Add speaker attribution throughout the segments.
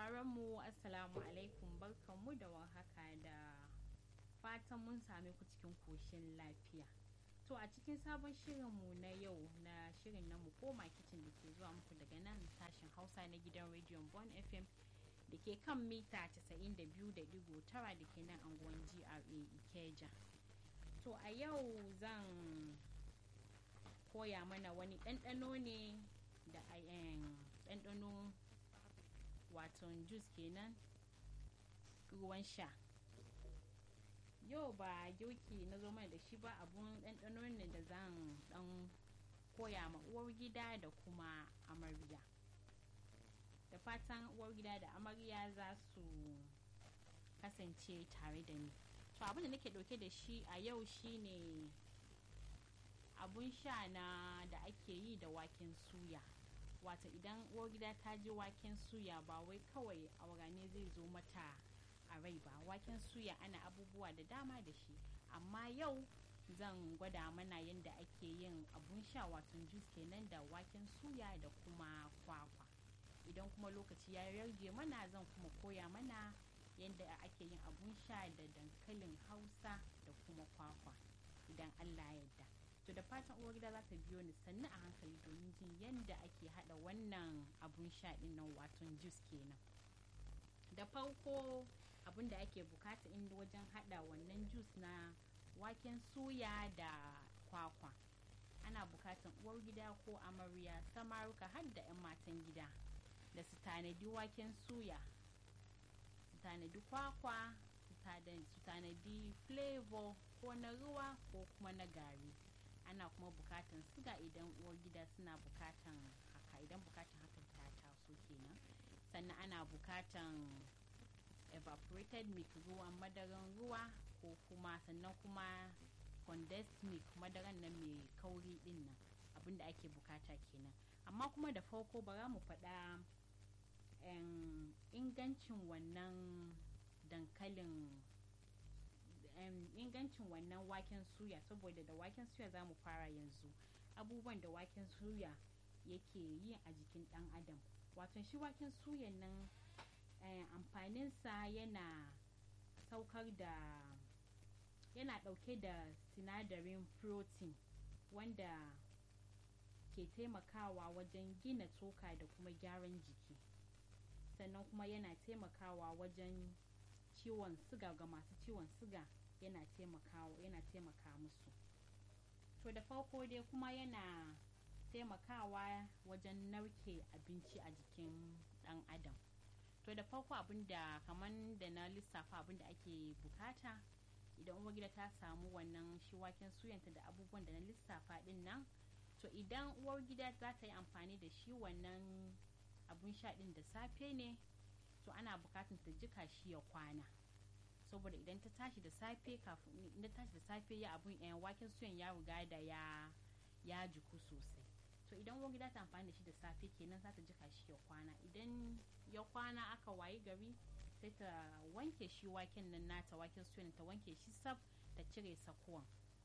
Speaker 1: sauraron mu assalamu alaikum barkanmu da warhaka da fatan mun same ku cikin koshin lafiya to a cikin sabon shirinmu na yau na shirin na mu koma kicin da ke zuwa muku daga nan sashen hausa na gidan rediyon bon fm da ke kan mita 92.9 da ke nan anguwan gra ikeja to a yau zan koya mana wani ɗanɗano ne da ɗanɗano waton juice kenan ruwan sha yau ba girki na zo mana da shi ba abun ɗanɗano ne da zan ɗan koya ma uwar gida da kuma amarya da fatan uwar gida da amarya za su kasance tare da ni to abin da nake ɗauke da shi a yau shine abun sha na da ake yi da waken suya wata idan uwar gida ta ji waken suya ba wai kawai aurane zai zo mata a rai ba waken suya ana abubuwa da dama da shi amma yau zan gwada mana yadda ake yin abun sha wato juice kenan da waken suya da kuma kwakwa idan kuma lokaci ya rage mana zan kuma koya mana yadda ake yin abun sha da dankalin hausa da kuma kwakwa idan allah yadda to da fatan uwar gida za ta biyo ni sannu a hankali domin jin yadda ake hada wannan abun sha din nan waton juice kenan da farko abin da ake bukata inda wajen hada wannan juice na waken suya da kwakwa ana bukatan uwar gida ko amarya samaruka har da 'yan matan gida da su tanadi waken suya su tanadi kwakwa su tanadi flavor ko na ruwa ko kuma na gari ana kuma bukatan siga idan uwar gida suna bukatan haka idan bukatan hakan ta taso kenan sannan ana bukatan evaporated milk ruwan madaran ruwa ko kuma sannan kuma condensed milk madaran nan mai kauri din nan abinda ake bukata kenan amma kuma da farko bara mu faɗa ingancin wannan dankalin ingancin wannan waken suya saboda da waken suya za mu fara yanzu abubuwan da waken suya yake yi a jikin dan adam wato shi waken suyan nan amfaninsa yana saukar da yana dauke da sinadarin protein wanda ke taimakawa wajen gina tsoka da kuma gyaran jiki sannan kuma yana taimakawa wajen ciwon siga ga masu ciwon siga yana taimakawa yana taimaka musu to da farko dai kuma yana taimakawa wajen narke abinci a jikin dan adam to da farko abin da kamar da na lissafa abin da ake bukata idan uwar gida ta samu wannan shi waken suyanta da abubuwan da na lissafa din nan to idan uwar gida za ta yi amfani da shi wannan abun sha din da safe ne to ana bukatun ta jika shi ya kwana saboda idan ta tashi da safe kafin idan tashi da safe ya abun yan waken suyan ya riga da ya ya jiku sosai to idan uwar gida ta amfani da shi da safe kenan za ta jika shi ya kwana idan ya kwana aka wayi gari sai ta wanke shi waken nan nata waken suyan ta wanke shi sab ta cire sakuwan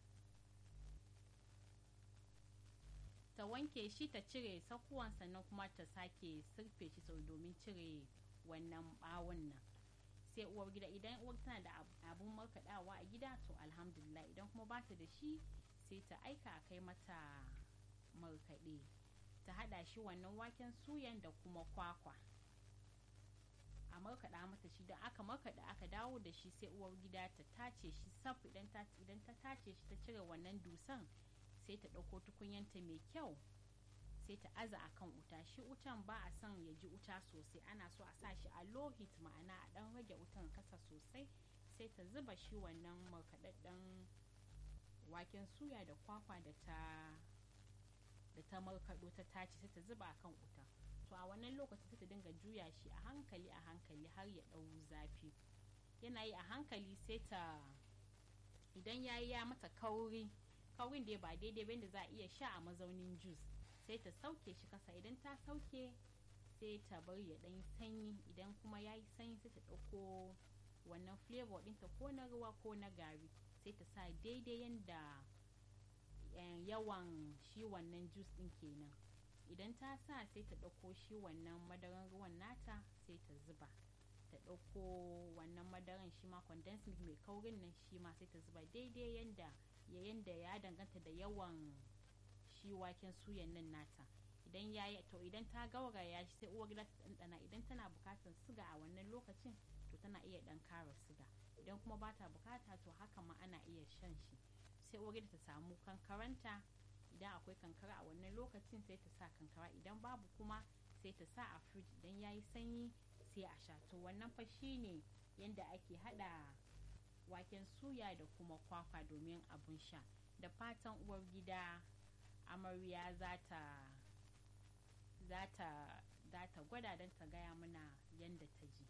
Speaker 1: ta wanke shi ta cire sakuwan sannan kuma ta sake sirfe shi sau domin cire wannan bawon nan sai uwar gida idan uwar tana da abun markaɗawa a gida to alhamdulillah idan kuma ba ta da shi sai ta aika a kai mata markaɗe ta haɗa shi wannan waken suyan da kuma kwakwa a markaɗa mata shi don aka markaɗa aka dawo da shi sai uwar gida ta tace shi saf idan ta tace shi ta cire wannan dusan sai ta ɗauko tukunyanta mai kyau sai ta aza a kan wuta shi wutan ba a son ya ji wuta sosai ana so a sa shi a low heat ma'ana a ɗan rage wutan kasa sosai sai ta zuba shi wannan markaɗaɗɗen waken suya da kwakwa da ta da ta markaɗo ta tace sai ta zuba a kan wuta to a wannan lokaci sai ta dinga juya shi a hankali a hankali har ya ɗau zafi yana yi a hankali sai ta idan ya yi ya mata kauri kaurin da ba daidai ba da za a iya sha a mazaunin juice sai ta sauke shi kasa idan ta sauke sai ta bar ya ɗan sanyi idan kuma ya yi sanyi sai ta ɗauko wannan flavor ɗinta ko na ruwa ko na gari sai ta sa daidai yadda yawan shi wannan juice ɗin kenan idan ta sa sai ta ɗauko shi wannan madaran ruwan nata sai ta zuba ta ɗauko wannan madaran shi ma condensed milk mai kaurin nan shi ma sai ta zuba daidai yanda yanda ya danganta da yawan shi waken suyan nan nata idan ya yi to idan ta gauraya shi sai uwar gida ta ɗanɗana idan tana bukatar siga a wannan lokacin to tana iya ɗan kara siga idan kuma ba ta bukata to haka ma ana iya shan shi sai uwar gida ta samu kankaranta idan akwai kankara a wannan lokacin sai ta sa kankara idan babu kuma sai ta sa a firij idan ya yi sanyi sai a sha to wannan fa shine yadda ake hada waken suya da kuma kwakwa domin abun sha da fatan uwar gida amarya za ta za ta gwada don ta gaya mana yadda ta ji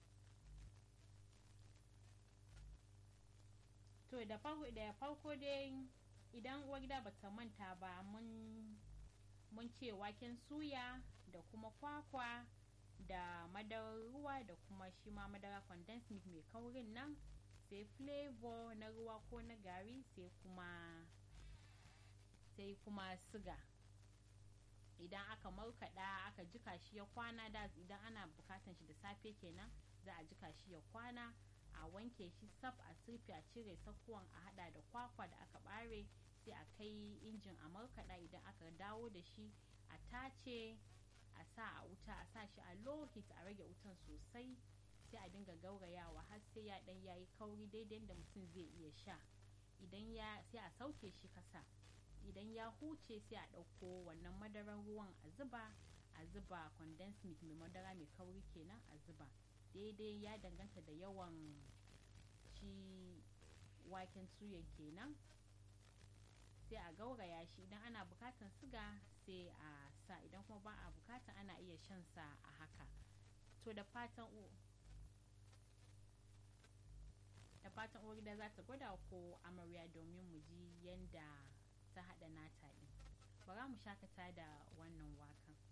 Speaker 1: to da farko dai idan uwar gida bata manta ba mun mun ce waken suya da kuma kwakwa da madarar ruwa da kuma shi ma madara condensed milk mai kaurin nan sai flavor na ruwa ko na gari sai kuma sai kuma siga idan aka markaɗa aka jika shi ya kwana da idan ana bukatan shi da safe kenan za a jika shi ya kwana a wanke shi saf a sirfi a cire sakuwan a hada da kwakwa da aka bare sai a kai injin a markaɗa idan aka dawo da shi a tace a sa a wuta a sa shi a low heat a rage wutan sosai sai a dinga gaurayawa har sai ya dan yayi kauri daidai da mutum zai iya sha idan ya sai a sauke shi kasa idan ya huce sai a ɗauko wannan madaran ruwan a zuba a zuba condensed milk mai madara mai kauri kenan a zuba daidai ya danganta da yawan shi waken suyan kenan sai a gauraya shi idan ana bukatan siga sai a sa idan kuma ba a bukata ana iya shan sa a haka to da fatan da fatan uwar gida za ta gwada ko amarya domin mu ji yanda ta haɗa nata ɗin bara mu shakata da wannan wakan